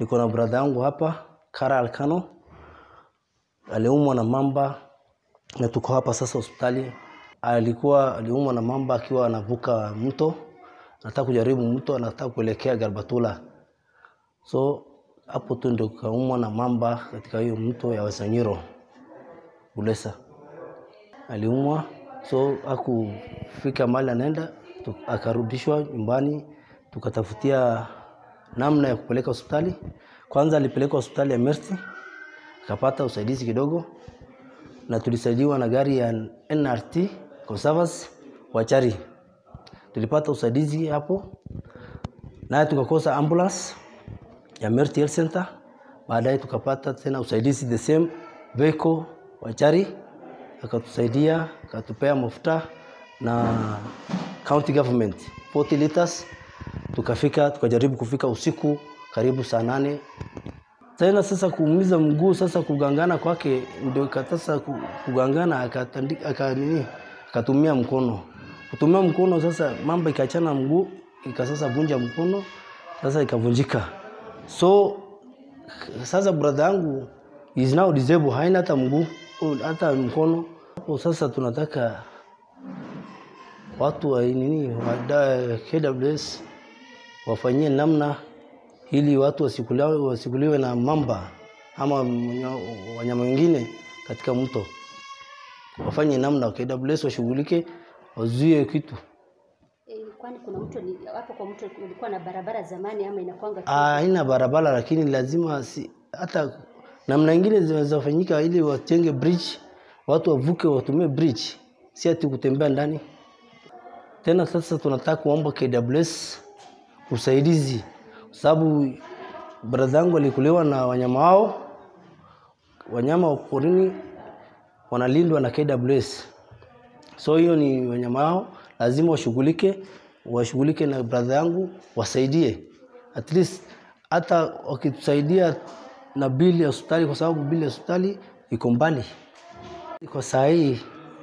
Niko na brother yangu hapa Kara Alkano, aliumwa na mamba na tuko hapa sasa hospitali. Alikuwa aliumwa na mamba akiwa anavuka mto, anataka kujaribu mto, anataka kuelekea Garbatula. So hapo tu ndio kaumwa na mamba katika hiyo mto ya Wasanyiro Bulesa. Aliumwa so hakufika mahali anaenda, tu- akarudishwa nyumbani, tukatafutia namna ya kupeleka hospitali. Kwanza alipelekwa hospitali ya Mercy, akapata usaidizi kidogo, na tulisaidiwa na gari ya NRT Conservers Wachari. Tulipata usaidizi hapo, naye tukakosa ambulance ya Mercy Health Center. Baadaye tukapata tena usaidizi the same vehicle Wachari akatusaidia akatupea mafuta na county government 40 liters. Tukafika tukajaribu kufika usiku karibu saa nane tena sasa kuumiza mguu sasa kugangana kwake ndio ika- sasa ku- kugangana akatandika aka nini akatumia mkono kutumia mkono sasa mamba ikachana mguu ika sasa vunja mkono sasa ikavunjika so sasa brother yangu is now disabled haina hata mguu oh, hata mkono hapo sasa tunataka watu wa nini wa da- KWS wafanyie namna ili watu wasikuliwe, wasikuliwe na mamba ama mnya- wanyama wengine katika mto. Wafanye namna KWS washughulike, wazuie kitu. Eh, kwani kuna mto ni- hapo kwa mto ulikuwa na barabara zamani ama inakwanga tu? Ah, Haina barabara, lakini lazima si, hata namna ingine zinaweza fanyika ili watenge bridge, watu wavuke, watumie bridge, si ati kutembea ndani. Tena sasa tunataka kuomba KWS usaidizi, kwa sababu brother yangu alikuliwa na wanyama wao, wanyama wa porini wanalindwa na KWS. So hiyo ni wanyama wao, lazima washughulike, washughulike na brother yangu, wasaidie at least, hata wakitusaidia na bili ya hospitali, kwa sababu bili ya hospitali iko mbali. Kwa saa hii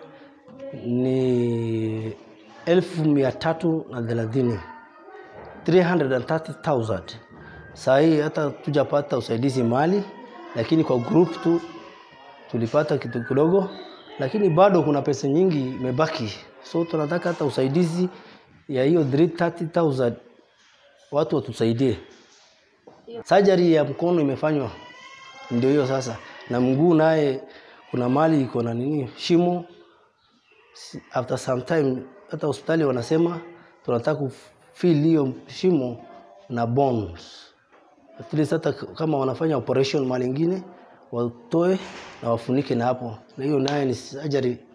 ni elfu mia tatu na thelathini 330,000. Saa hii hata tujapata usaidizi mali, lakini kwa group tu tulipata kitu kidogo, lakini bado kuna pesa nyingi imebaki, so tunataka hata usaidizi ya hiyo 330,000 watu watusaidie. Surgery ya mkono imefanywa, ndio hiyo sasa, na mguu naye kuna mali iko na nini shimo. Si- After some time hata hospitali wanasema tunataka kufill hiyo shimo na bones at least hata k- kama wanafanya operation mali ingine watoe na wafunike na hapo, na hiyo naye ni surgery